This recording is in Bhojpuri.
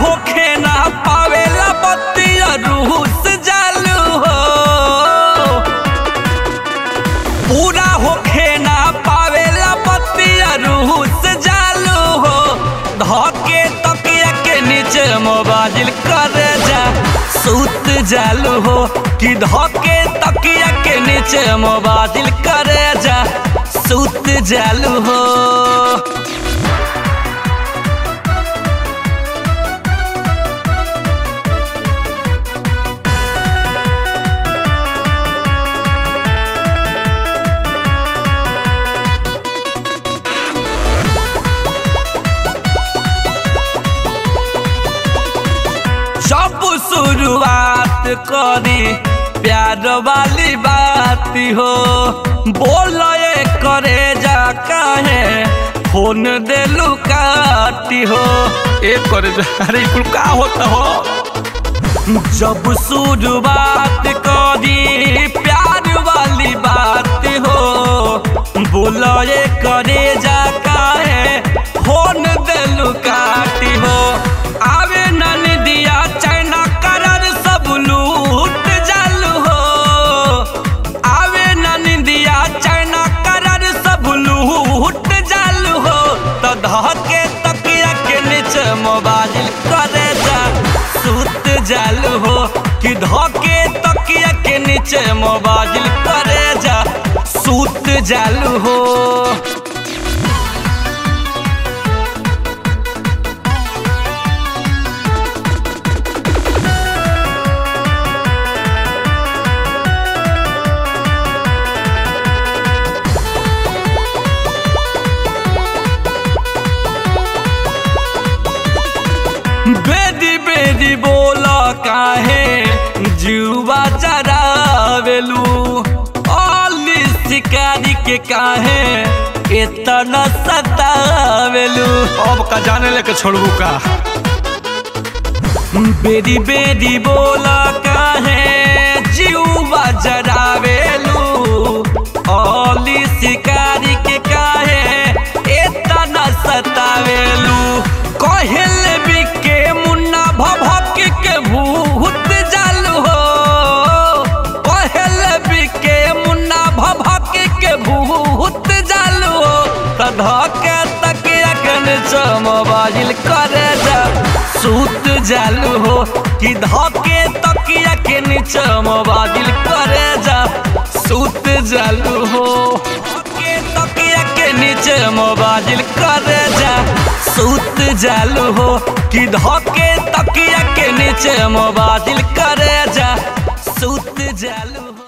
होखे ना पावेला बतिया रूह से जालू हो पूरा होखे ना पावेला बतिया रूह से जालू हो धके तकिया के नीचे मोबाइल कर जा सूत जालू हो कि धके तकिया के नीचे मोबाइल कर जा सूत जालू हो जब शुरुआत करी प्यार वाली बात हो बोल करे जा काहे फोन देलू काटी हो एक करे जा अरे कुल का होता हो जब शुरुआत करी प्यार वाली बात हो बोल करे जा काहे फोन देलू काटी हो आवे नन दिया चाइना करर सब लूट जालू हो आवे नन दिया चाइना करर सब लूट जालू हो तो धके तकिया के नीचे मोबाइल करे जा सूत जालू हो कि धके तकिया के नीचे मोबाइल करे जा सूत जालू हो बेदी बेदी बोला काहे जुआ चरावेलू ओली शिकारी के काहे इतना सतावेलू अब का जाने लेके छोड़बू का बेदी बेदी बोला काहे जुआ जरावेलू ओली शिकारी के काहे इतना सतावेलू कहल बिके मुन्ना भभक के भूत जालू हो कहल बिके मुन्ना भभक के भूत जालू हो तधके तकिया के नीचे मोबाइल करे जा सूत जालू हो कि धके तकिया के नीचे मोबाइल करे जा सूत जालू हो धके तकिया के नीचे मोबाइल करे जा सूत जालू हो कि धके तकिया के नीचे मोबाइल करे जा सूत जालू हो